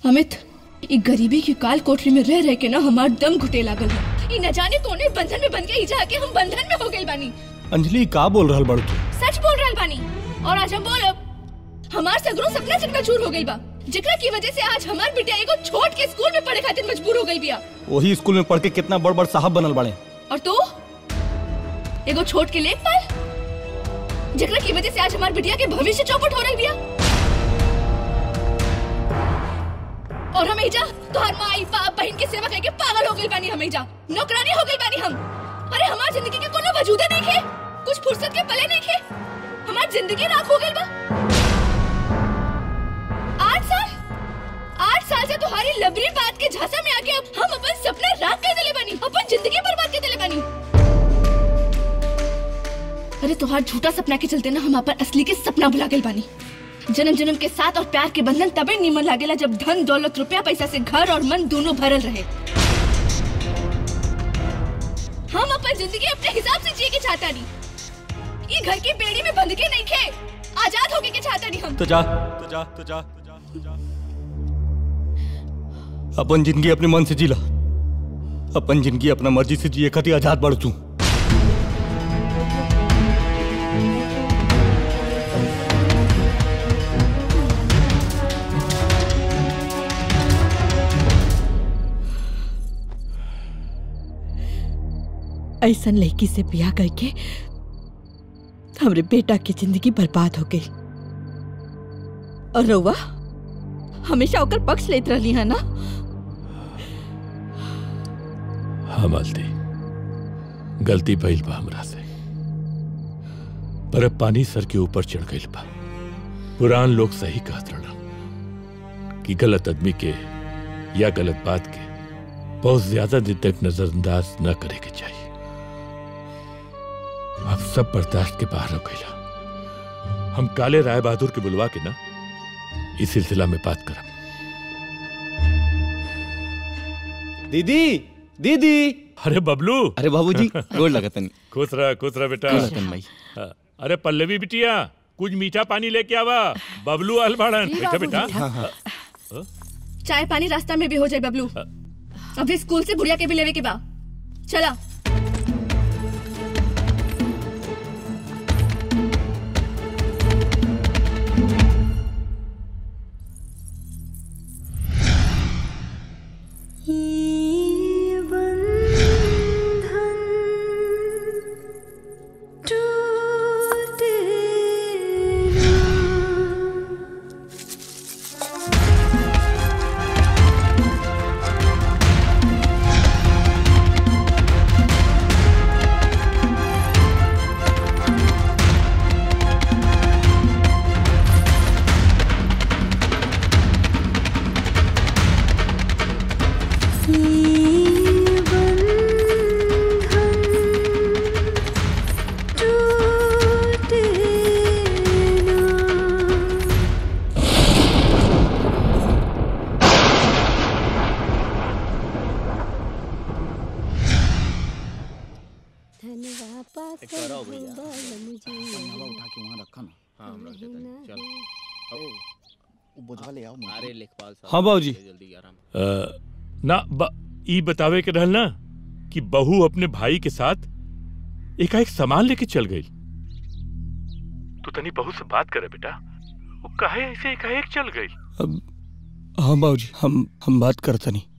अमित ई गरीबी की काल कोठरी में रह रह के ना हमार दम घुटे लागल है ई न जाने कौने बंधन में बन के ई जाके हम बंधन में हो गइल बानी अंजलि का बोल रहल बड़ू तू सच बोल रहल बानी और आज हम बोलब हमार सगरो सपना चकनाचूर हो गइल बा जेकरा की वजह से आज हमार बिटिया एगो छोट के स्कूल में पढ़े खातिर मजबूर हो गई बिया वही स्कूल में पढ़ के कितना बड़ बड़ साहब बनल बड़े और तू एगो छोट के लेखपाल जेकरा की वजह से आज हमार बिटिया के भविष्य चौपट हो रही बिया और हम एजा तोहर माई बाप बहन के सेवा करके पागल हो गइल बानी हम एजा नौकरानी हो गइल बानी हम अरे हमार जिंदगी के कोनो वजूदे नहीं खे कुछ फुर्सत के पले नहीं खे हमार जिंदगी राख हो गइल बा आठ साल आठ साल से तुम्हारी लबरी बात के झांसा में आके अब हम अपन सपना राख कर दिले बानी अपन जिंदगी बर्बाद कर दिले बानी अरे तुम्हार झूठा सपना के चलते ना हम अपन असली के सपना भुला गए बानी जन्म जन्म के साथ और प्यार के बंधन तबे निमन लागेला जब धन दौलत रुपया पैसा से घर और मन दोनों भरल रहे हम अपन जिंदगी अपने हिसाब से जिए के चाहता नहीं ये घर की बेड़ी में बंध के नहीं खे आजाद होके के चाहता नहीं हम तो जा तो जा तो जा तो जा, तो जा। अपन जिंदगी अपने मन से जीला अपन जिंदगी अपना मर्जी से जिए खातिर आजाद बढ़ तू ऐसन लड़की से ब्याह करके हमरे बेटा की जिंदगी बर्बाद हो गई और रउआ हमेशा ओकर पक्ष लेत रहली है ना हाँ मालती गलती भइल बा हमरा से पर अब पानी सर के ऊपर चढ़ गइल बा पुरान लोग सही कहत रहना कि गलत आदमी के या गलत बात के बहुत ज्यादा दिन तक नजरअंदाज न करे के चाहिए अब सब बर्दाश्त के बाहर हो गइला हम काले राय बहादुर के बुलवा के ना इस सिलसिला में बात करब दीदी दीदी अरे बबलू अरे बाबूजी गोड़ लगतन खुश रह खुश रह बेटा गोड़ लगतन भाई हाँ, अरे पल्लवी बिटिया कुछ मीठा पानी लेके आवा बबलू आल बाड़न बेटा बेटा चाय पानी रास्ता में भी हो जाए बबलू अभी स्कूल से बुढ़िया के भी लेवे के बा चला अरे लेखपाल साहब हाँ बाबूजी जल्दी आराम अ, ना ब, ई बतावे के रहल ना कि बहू अपने भाई के साथ एकाएक सामान लेके चल गई तू तनी बहू से बात करे बेटा वो काहे ऐसे एकाएक चल गई अब हाँ बाबूजी हम हम बात करता नहीं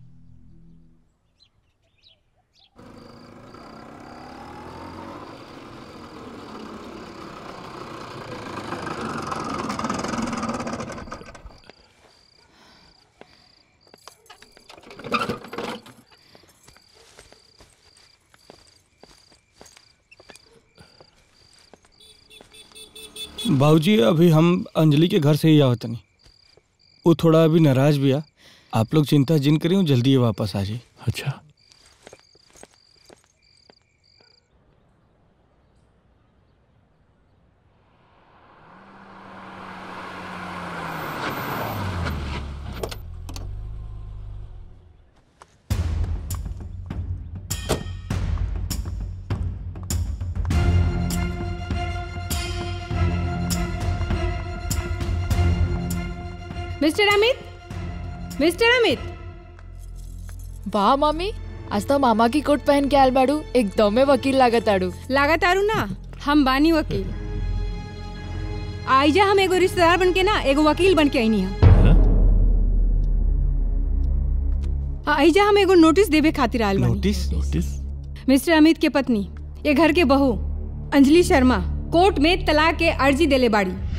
बाबूजी अभी हम अंजलि के घर से ही आवत नहीं वो थोड़ा अभी नाराज भी आ आप लोग चिंता जिन करें वो जल्दी ही वापस आ जाए अच्छा मिस्टर अमित मिस्टर अमित वाह मामी आज तो मामा की कोट पहन के आयल बाड़ू एकदम में वकील लागत आड़ू लागत आरू ना हम बानी वकील आइजा हम एगो रिश्तेदार बन के ना एगो वकील बन के आईनी है आइजा हम एगो नोटिस देवे खातिर आयल बानी नोटिस नोटिस मिस्टर अमित के पत्नी ये घर के बहू अंजलि शर्मा कोर्ट में तलाक के अर्जी देले बाड़ी